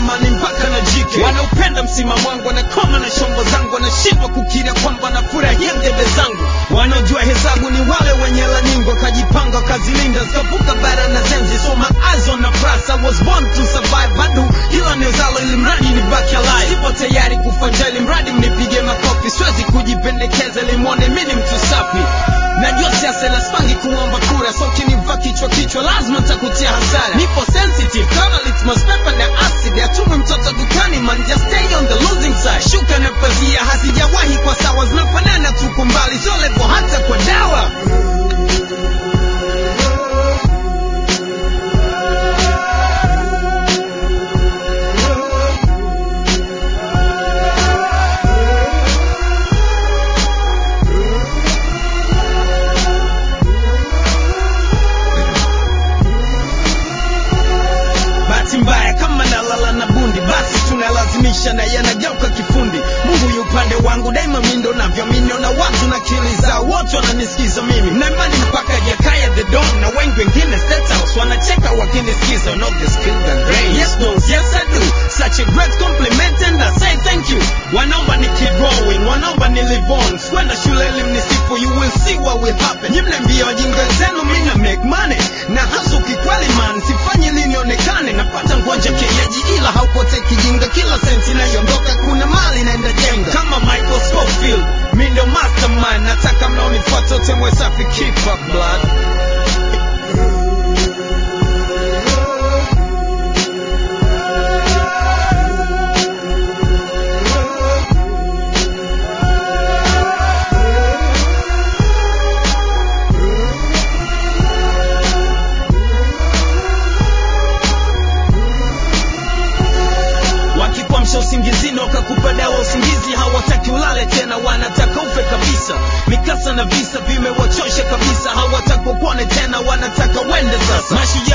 amani mpaka na jike wanaupenda msimamo wangu wanakoma na shombo zangu wanashindwa kukiria kwamba nafurahia ngeve zangu wanaojua hesabu ni wale wenye laningo wakajipanga wakazilinda zikavuka bara na zenzi so my eyes on the prize I was born to survive bado kila nezalo ili mradi ni baki alive sipo tayari kufa njaa ili mradi mnipige makofi siwezi kujipendekeza ili mwone mi ni mtu safi najua siasa inaspangi kuomba kura so ukinivaa kichwa kichwa lazima ntakutia hasara nipo sensitive kama litmus paper na acid atumi mtoto dukani man just stay on the losing side shuka na pazia hazijawahi kwa sawa zinafanana tuko mbali so levo hata kwa dawa bahati mbaya kama nalala na bundi basi tunalazimisha na yanageuka kifundi mungu yu upande wangu daima mindo navyomini na watu na kili zao wote wananisikiza mimi na imani mpaka jakaya the don na wengi wengine state house wanacheka wakinisikiza no the skill the grace yes boss yes i do such a great compliment and i say thank you wanaomba ni keep growing wanaomba ni live on kwenda shule ili mnisifu you will see what will happen nyimnambia wajinga zenu mina make money na hasa ukikweli man sifanyi linionekane napata ngonja kienyeji ila haupotei kijinga kila senti inayoondoka kuna mali naenda jenga kama michael scofield mi ndio mastermind nataka mnaonifuata utemwe safi keep up blood wakikwamsha usingizini wakakupa dawa usingizi hawataki ulale tena wanataka ufe kabisa mikasa na visa vimewachosha kabisa hawataka upone tena wanataka wende sasa mashujaa